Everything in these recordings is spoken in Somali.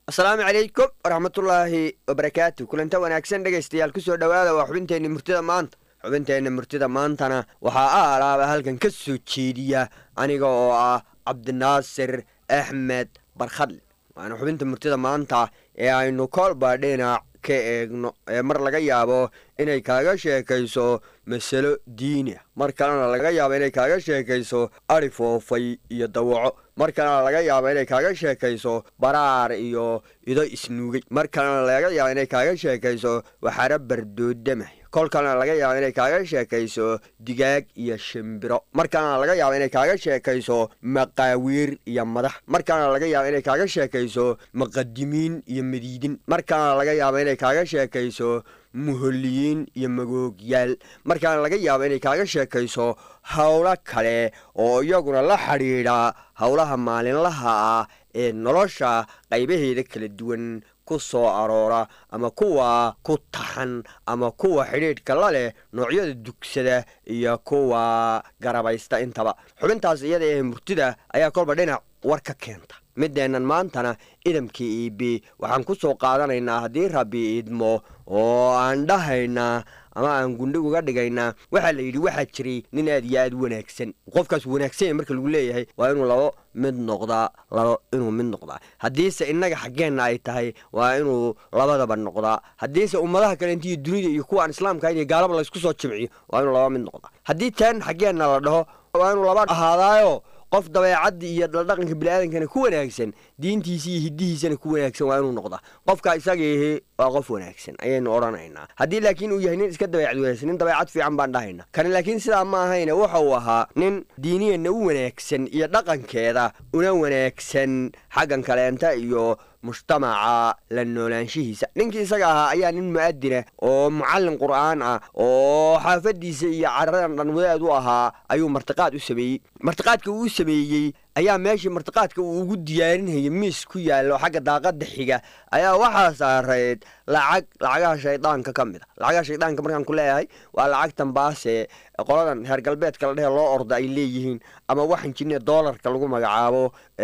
asalaamu calaykum waraxmatullaahi wabarakaatu kulanta wanaagsan dhegaystayaal kusoo dhowaada waa xubinteenni murtida maanta xubinteenna murtida maantana waxaa a alaaba halkan ka soo jeediya aniga oo ah cabdinaasir axmed barkhadle waana xubinta murtida maanta ee aynu koolba dhinac ka eegno ee mar laga yaabo inay kaaga sheekayso masalo diini ah mar kalena laga yaabo inay kaaga sheekayso ari foofay iyo dawaco mar kalena laga yaabo inay kaaga sheekayso baraar iyo ido isnuugay mar kalena laga yaabo inay kaaga sheekayso waxaara bardoodamay kol kalena laga yaabo inay kaaga sheekayso digaag iyo shimbiro mar kalena laga yaabo inay kaaga sheekayso maqaawiir iyo madax mar kalena laga yaabo inay kaaga sheekayso maqadimiin iyo madiidin mar kalena laga yaabo inay kaaga sheekayso muholiyiin iyo magoogyaal markaana laga yaabo inay kaaga sheekayso howlo kale oo iyaguna la xidhiidha howlaha maalinlaha ah ee nolosha qaybaheeda kala duwan ku soo aroora ama kuwa ku taxan ama kuwa xidhiidhka la leh noocyada dugsada iyo kuwa garabaysta intaba xubintaas iyada ee murtida ayaa kolba dhinac war ka keenta mideennan maantana idamkii iibi waxaan ku soo qaadanaynaa haddii rabbi idmo oo aan dhahaynaa ama aan gundhig uga dhigaynaa waxaa la yidhi waxaa jiray nin aad iyo aad u wanaagsan qofkaas wanaagsan marka lagu leeyahay waa inuu labo mid noqdaa labo inuu mid noqdaa haddiise innaga xaggeenna ay tahay waa inuu labadaba noqdaa haddiise ummadaha kale intiiyo dunida iyo kuwa aan islaamka iyo gaalaba laysku soo jimciyo waa inuu laba mid noqdaa haddii teen xaggeenna la dhaho waa inuu laba ahaadaayo qof dabeecadda iyo dhaqanka biniaadankana ku wanaagsan diintiisa iyo hidihiisana ku wanaagsan waa inuu noqdaa qofka isagiihi waa qof wanaagsan ayaynu odhanaynaa haddii laakiin uu yahay nin iska dabeecad wanaagsan nin dabeecad fiican baan dhahayna kani laakiin sidaa ma ahayne waxa uu ahaa nin diiniyana u wanaagsan iyo dhaqankeeda una wanaagsan xaggan kaleenta iyo mujtamaca la noolaanshihiisa ninkii isaga ahaa ayaa nin mu'adina oo mucallin qur'aan ah oo xaafadiisa iyo caradan dhan wadaad u ahaa ayuu martiqaad u sameeyey martiqaadka uu u sameeyey ayaa meeshii martiqaadka uu ugu diyaarinayay miis ku yaallo xagga daaqada xiga ayaa waxaa saarayd lacag lacagaha shaydaanka ka mid a lacagaha shaydaanka markaan ku leeyahay waa lacagtan baase qoladan reer galbeedka la dhehe loo orda ay leeyihiin ama waxan jinne doolarka lagu magacaabo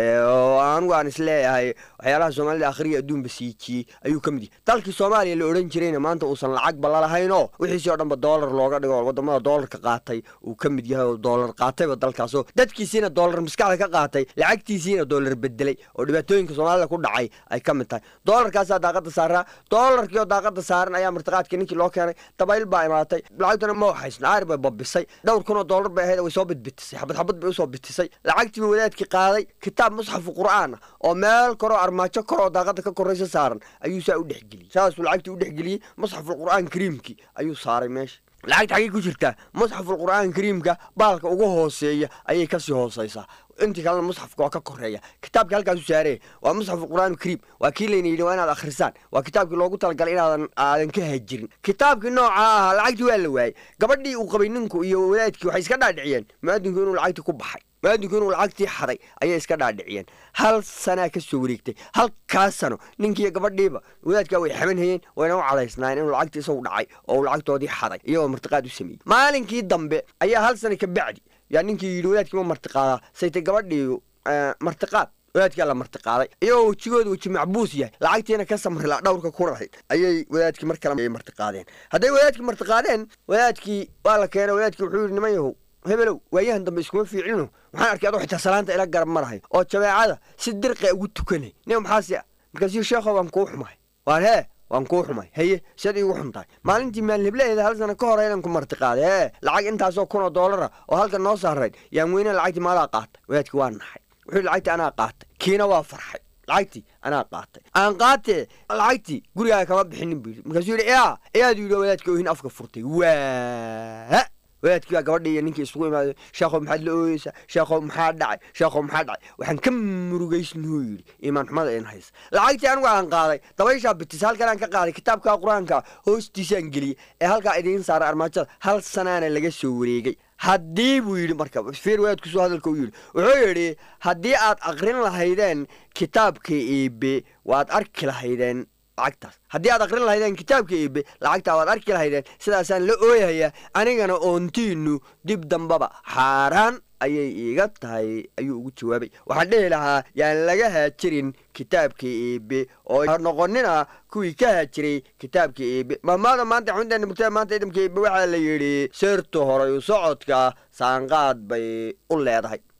oo anugu aan is leeyahay waxyaalaha soomaalida akhriya adduunba siijiyey ayuu ka mid yahay dalkii soomaaliya la odhan jirayna maanta uusan lacagba lalahaynoo wixiisii o dhanba doolar looga dhigo wadamada doolarka qaatay uu ka mid yahay oo doolar qaatayba dalkaasoo dadkiisiina doolar maskaxda ka qaatay lacagtiisiina doolar bedelay oo dhibaatooyinka soomaalida ku dhacay ay ka mid tahay doolarkaasaa daaqada saaraa doolarkii oo daaqada saaran ayaa martiqaadkii ninkii loo keenay dabayl baa imaatay lacagtuna ma waxaysna aari bay babisay dhowr kun oo doolar bay ahayd way soo bidbitisay xabad xabad bay usoo bitisay lacagtiiba wadaadkii qaaday kitaab musxafu qur'aan ah oo meel koroo armaajo koroo daaqada ka koraysa saaran ayuu saa u dhexgeliyey saasuu lacagtii u dhexgeliyey musxaful qur'aan kariimkii ayuu saaray meesha lacagta xaggay ku jirtaa musxaful qur'aan kariimka baalka ugu hooseeya ayay kasii hooseysaa intii kalena musxafka waa ka koreeya kitaabkii halkaasu saaree waa musxafu qur'aan kariim waa kii layna yidhi waa inaad akhrisaan waa kitaabkii loogu talagalay inaadan aadan ka hajirin kitaabkii noocaa ahaa lacagtii waa la waayey gabadhii uu qabay ninku iyo wadaadkii waxay iska dhaadhiciyeen muaadinku inuu lacagtii ku baxay muaadinku inuu lacagtii xaday ayay iska dhaadhiciyeen hal sanaa ka soo wareegtay halkaas sano ninkiiyo gabadhiiba wadaadkaa way xamanhayeen wayna u cadaysnaayeen inuu lacagtii isagu dhacay oo uu lacagtoodii xaday iyagoo martiqaad u sameeyey maalinkii dambe ayaa hal sana ka bacdi yaa ninkii yidhi wadaadkii ma martiqaadaa saytay gabadhii martiqaad wadaadkaa la martiqaaday iyagoo wejigooda weji macbuus yahay lacagtiina ka samrila dhowrka ku rahayd ayay wadaadkii mar kale martiqaadeen hadday wadaadkii martiqaadeen wadaadkii waa la keenay wadaadkii wuxuu yidhi niman yahow hebelow waayahan dambe iskuma fiicino waxaan arkay adoo xitaa salaanta ila garab marahay oo jameecada si dirqa ugu tukanay nin maxaasi ah markaasuu sheekho waan kuu xumahay waan hee waan kuu xumay haye siad iigu xun tahay maalintii maalheblaheeda hal sana ka hore inaan ku martiqaaday ee lacag intaasoo kun oo doolara oo halkan noo saarayd yaan weyne lacagtii maadaa qaatay wadaadkii waa naxay wuxuu yidhi lacagtii anaa qaatay kiina waa farxay lacagtii anaa qaatay aan qaatee lacagtii gurigaaga kama bixinin buu yidhi markaasuu yidhi yaa eyaadu yidhi wadaadkii oohin afka furtay waa wadaadkii baa gabadhii iyo ninkii isugu imaaday sheekhow maxaad la ooyeysaa sheekhow maxaa dhacay sheekhow maxaa dhacay waxaan ka murugaysnuu yidhi iimaan xumada in haysa lacagtii anigu aan qaaday dabayshaa bitisa halkan aan ka qaaday kitaabka qur-aanka hoostiisaan geliyey ee halkaa idiin saaray armaajada hal sanaana laga soo wareegay haddii buu yidhi marka fiir wadaadkusoo hadalka u yidhi wuxuu yidhi haddii aad aqrin lahaydeen kitaabka iibe waad arki lahaydeen lacagtaas haddii aad aqrin lahaydeen kitaabka iibe lacagtaa waad arki lahaydeen sidaasaan la ooyahayaa anigana oontiinu dib dambaba xaaraan ayay iiga tahay ayuu ugu jawaabay waxaan dhihi lahaa yaan laga haajirin kitaabkii iibe oo noqonina kuwii ka haajiray kitaabkii iibe mahmaada maanta xubinteena murtada maanta idamka iibe waxaa la yidhi seerta horay u socodka saanqaad bay u leedahay